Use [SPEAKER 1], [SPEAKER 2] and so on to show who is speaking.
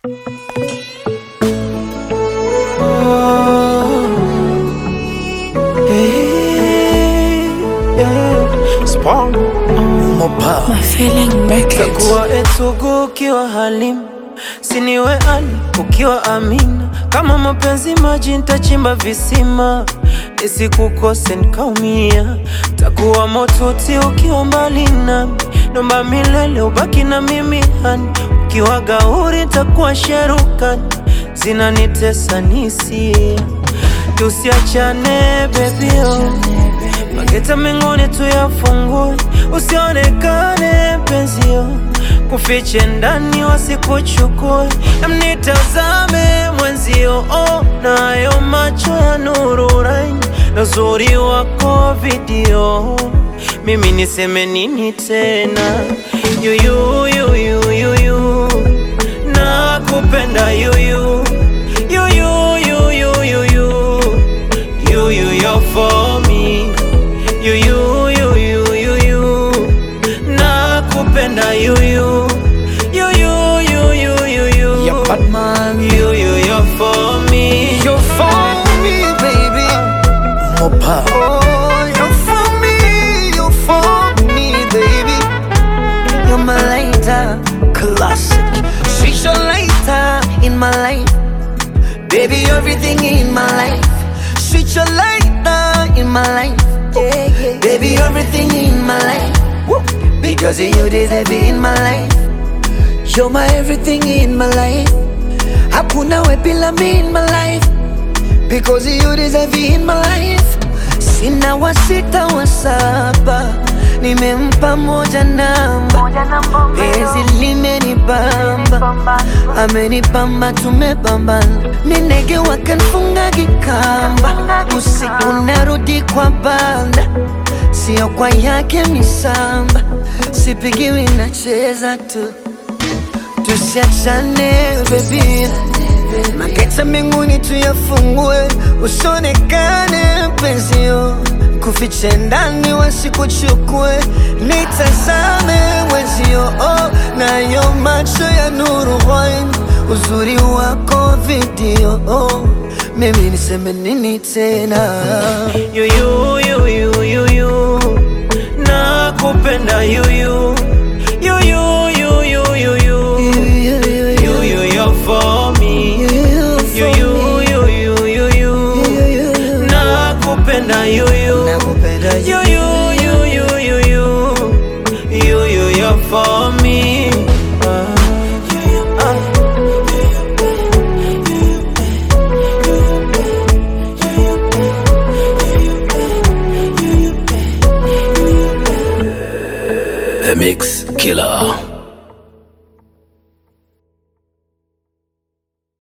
[SPEAKER 1] Takuwa etugu ukiwa Halimu, siniwe Ali ukiwa Amina. Kama mapenzi maji, nitachimba visima nisikukose nikaumia. Takuwa motuti ukiwa mbali nami, nomba milele ubaki na mimi hani. Ukiwa gauri, takuwa sherukani, zinanitesa nisia. Tusiachane baby oh. Mageta mengine tuyafungue, usionekane penzio, kufiche ndani wasikuchukue, mnitazame mwenzio, oh, nayo macho ya nuru raini na uzuri wako video, mimi niseme nini tena? Yuyu, yuyu, yuyu, nakupenda yuyu, yuyu, yuyu, yuyu, yuyu, you're for me You, you, you, you, you, you. Nakupenda you, you. You, you, you, you, you, you.
[SPEAKER 2] Yeah, bad man.
[SPEAKER 1] You, you, you're for me.
[SPEAKER 2] You're for me, baby.
[SPEAKER 3] Mopa
[SPEAKER 2] Oh, you're for me, you're for me, baby. You're my lighter, classic. She's your lighter in my life. Baby, everything in my life. She's your lighter in my life. Baby, everything in my life. Woo. Because of you deserve it in my life. You're my everything in my life. Hakuna we bila me in my life. Because you deserve it in my life. Sina wa sita wa saba, nimempa moja namba. Penzi limenibamba, amenibamba, tumebambana. Minege wakanfunga kikamba, usiku narudi kwa banda, sio kwa yake misamba. Sipigiwi nacheza tu, tusiachane baby. Mageta mbinguni tuyafungue, usionekane penzio, kufiche ndani wasikuchukue, nitazame mwenzio, oh, nayo macho ya nuru wine, uzuri wako video, oh, mimi niseme nini tena?
[SPEAKER 1] You, you, you, you, you, you. Nakupenda you, you. You, you, you, you, you, you. You, you, you're for me. You, you, you, you, you, you. Nakupenda you, you.
[SPEAKER 2] Nakupenda
[SPEAKER 1] You, you, you, you, you, you. You, you, you're for me. Ah.
[SPEAKER 3] The Mix Killer